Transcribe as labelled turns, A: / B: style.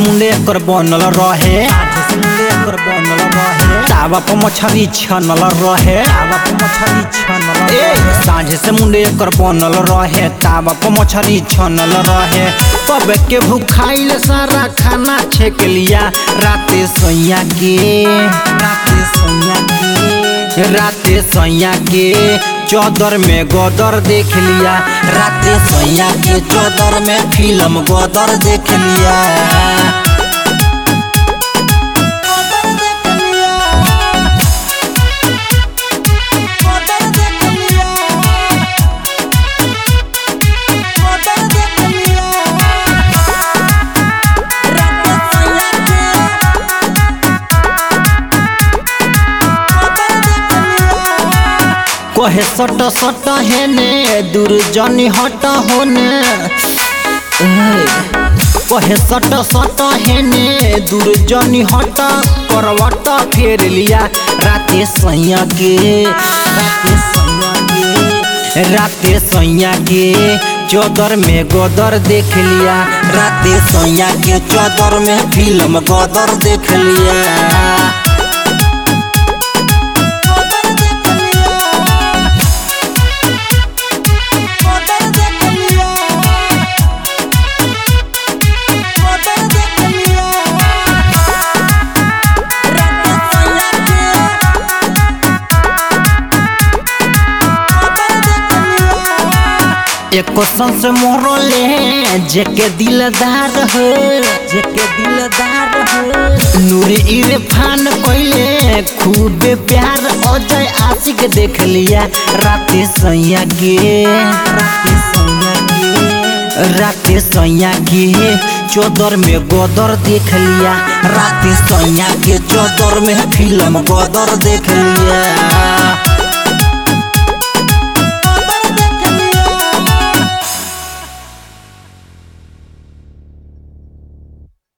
A: मुंडे एकर बनल रहे साझे से मुंडे एकर बनल रहे तावा पर मछरी छनल रहे तावा पर मछरी छनल ए साझे से मुंडे एकर बनल रहे तावा पर मछरी छनल रहे कब के भूखाइल सारा खाना छेक लिया राते सोइया के राते सोइया के राते सोइया के चौदर में गोदर देख लिया राते सोइया के चौदर में फिल्म गोदर देख लिया कहे सट सट हेने दूर जनी हट होने ए, कहे सट सट हेने दूर जनी हट करवट फेर लिया राते सैया के राते सैया के राते सैया के चौदर में गोदर देख लिया राते सैया के चौदर में फिल्म गोदर देख लिया एको संस मोरले जेके दिलदार हो जेके दिलदार हो नूरी इरफान कोइले खूबे प्यार अजय आशिक देख लिया राते सैया के राते सैया के राते सैया के चौदर में गोदर देख लिया राते सैया के चौदर में फिल्म गोदर देख लिया